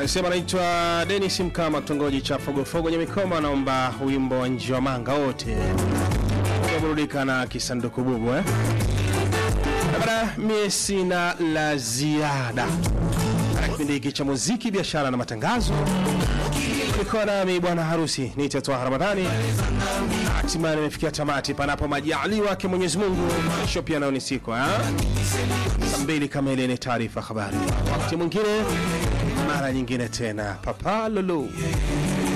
Anasema anaitwa Dennis Mkama, kitongoji cha Fogofogo Nyamikoma, anaomba wimbo wa nji wa manga wote burudika na kisanduku bubu eh? Bada mie sina la ziada na kipindi hiki cha muziki, biashara na matangazo. Niko nami bwana harusi nitetwa Ramadhani, hatimaye nimefikia tamati, panapo majaliwa yake Mwenyezi Mungu. Kesho pia nao ni siku eh? saa mbili kamili ni taarifa habari, wakati mwingine, mara nyingine tena. Papa Lulu